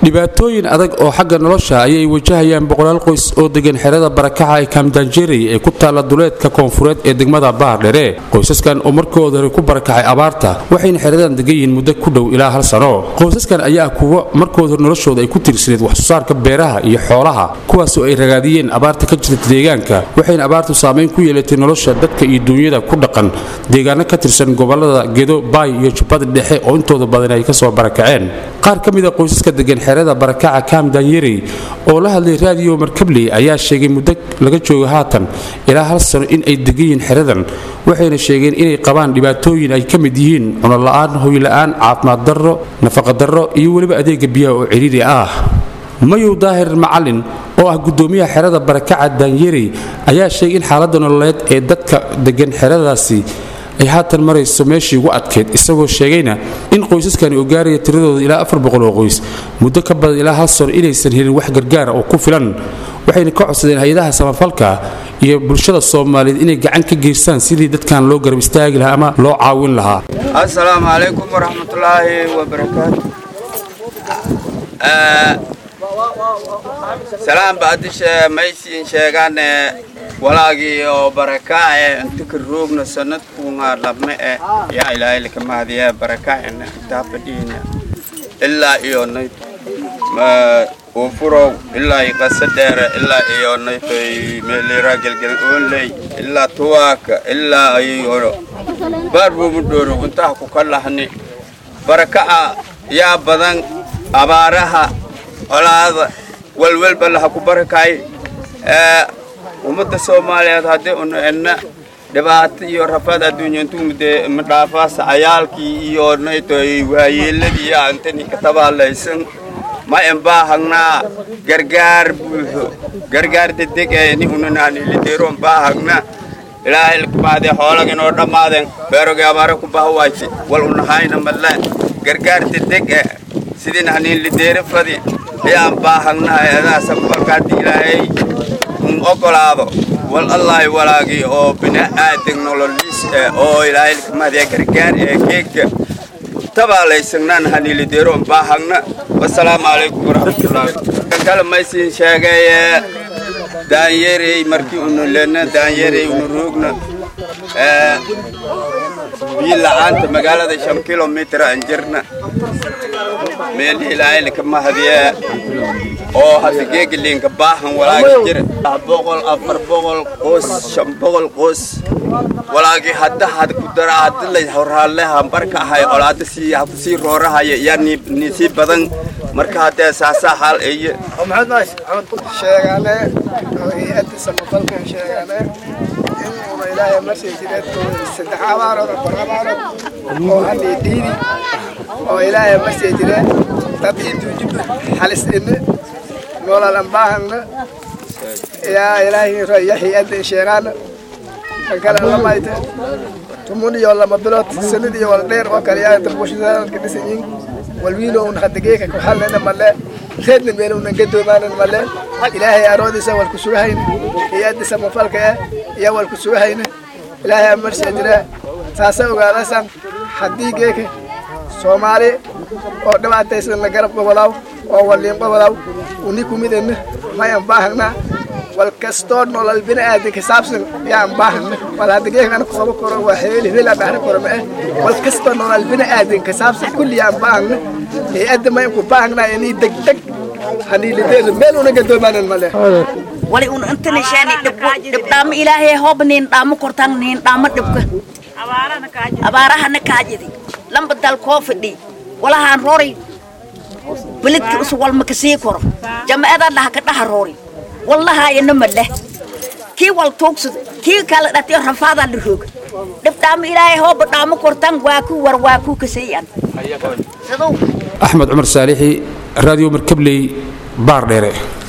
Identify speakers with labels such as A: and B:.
A: dhibaatooyin adag oo xagga nolosha ayay wajahayaan boqolaal qoys oo degan xerada barakaca ee kaamdaanjeri ee ku taalla duleedka koonfureed ee degmada baardhere qoysaskan oo markooda hore ku barakacay abaarta waxayna xeradan degan yihiin muddo ku dhow ilaa hal sano qoysaskan ayaa kuwa markooda hore noloshooda ay ku tiirsaneed waxsoosaarka beeraha iyo xoolaha kuwaasoo ay ragaadiyeen abaarta ka jirta deegaanka waxayna abaartu saamayn ku yeelatay nolosha dadka iyo duunyada ku dhaqan deegaano ka tirsan gobolada gedo baay iyo jubbada dhexe oo intooda badan ay kasoo barakaceen qaar ka mid a qoysaska degan xerada barakaca kaam daanyerey oo la hadlay raadiyo markabley ayaa sheegay muddo laga joogo haatan ilaa hal sano in ay degan yihiin xeradan waxayna sheegeen inay qabaan dhibaatooyin ay ka mid yihiin cunola'aan hoyla'aan caafimaad darro nafaqa darro iyo weliba adeega biyaha oo ciriiri ah mayow daahir macalin oo ah gudoomiyaha xerada barakaca daanyerey ayaa sheegay in xaaladda nololeed ee dadka degan xeradaasi ay haatan marayso meeshii ugu adkeyd isagoo sheegayna in qoysaskani oo gaaraya tiradooda ilaa afar boqol oo qoys muddo ka badan ilaa hal sano inaysan helin wax gargaara oo ku filan waxayna ka codsadeen hay-adaha samafalka iyo bulshada soomaaliyeed inay gacan ka geystaan sidii dadkan loo garab istaagi lahaa ama loo caawin lahaa
B: asalaamu calaykum waraxmatullaahi wabarakaatu salaan baadishe maysiin sheegane walaagii oo barakaace inta ka roogna sanadkuunga labme eh yaa ilaahay laka mahadiya barakaacena intaa fadhiina ilaa iyo nay uufurow ilaa iyo qasa dheere ilaa iyo naytoy meelira gelgel oonley ilaa tuwaaka ilaa iyo baarbuumudhooro intaha ku ka lahni barakaca yaa badan abaaraha colaada walwalba laha ku barakay ummadda soomaaliyeed haddii unu edna dhibaato iyo rafaad adduunya intuu ma dhaafaasa cayaalkii iyo naytoy waayeeladii yaa intani ka tabaalaysan ma embaahagnaa gargaar buuxo gargaar dedeg ee ni unanaanilideero embaahagnaa ilaahay lkumaadee xoolaga inoo dhammaadeen beerogii abaare ku bahawaysi wal unahayna madle gargaar dedeg e sidii nahniin lideere fadi ayaan baahagnahay adaasa balkaadii ilaahay un ogolaado wal allaahi walaagii oo bini'aadan nololiis eh oo ilaahay lkumaadee gargaar ee geegka tabaalaysagnaan haniilideero baahagna wasalaamu calaykum waraxmatullaahi kale maysiin sheegaye daanyerey markii unu lena daanyerey unu roogna biyo la'aanta magaalada shan kilomitir aan jirna meelii ilaahay laka mahadiye oo hadda geegaliinka baahan walaaga jira boqol afar boqol qoos shan boqol qoos walaagii hadda had ku dara hadda lay horaalleha marka ahay colaada sii ha ku sii roorahaya yaa ni sii badan marka haddee saasaa xaal eye
C: sheegane oo hay-adda samafalkan sheegane in una ilaahay marsii jireed saddex abaarood afar abaarood oo hadii dhiidi oo ilaahay marsii jireen dad intuu jib halis ine noolalan baahangna yaa ilaahay raya hay-adda sheegaana kan kale lamayte tumun iyo lama bilood sanad iyo wal dheer oo kale yaa dalbushadaadka dhisanyin walwiilo un hadageeka ku halnayna male reedna meel unan gadoomaanan male ilaahay aroodiisa walku sugahayna hay-adda samafalka eh iyo walku sugahayna ilaahay amarsiya jira saasa ogaadasan haddii geeka soomaali oo dhibaataysan la garab gobolaw oo waliin gobolaw uni kumidana mayan baahagnaa wal kastoo nolol bini'aadan ka saabsan yaan baahana wal hadda geekan qoobo koro waa heeli hela dhahra koro ma eh wal kastoo nolol bini'aadan ka saabsan kulli yaan baahana hay-adda mayan ku baahagnaa inii degdeg haniilideedu meel una gadoomaanan male
D: wali un inta nishaani dhib dhaamo ilaahay hoob niin dhaamo kortaan niin dhaamo dhibka abaarahana kaajidi lamba dal koo fadhi walahaan roori beledka usu walma kasii koro jamacada dhaha ka dhaha roori wallaha ina madleh kii wal tuugsad kii kala dhatiyo rafaadaa la rooga dhib dhaamo ilaahay hooba dhaamo kortaan waa ku war waa ku kaseeyaan
A: axmed cumar saalixi raadiyo markabley baar dheere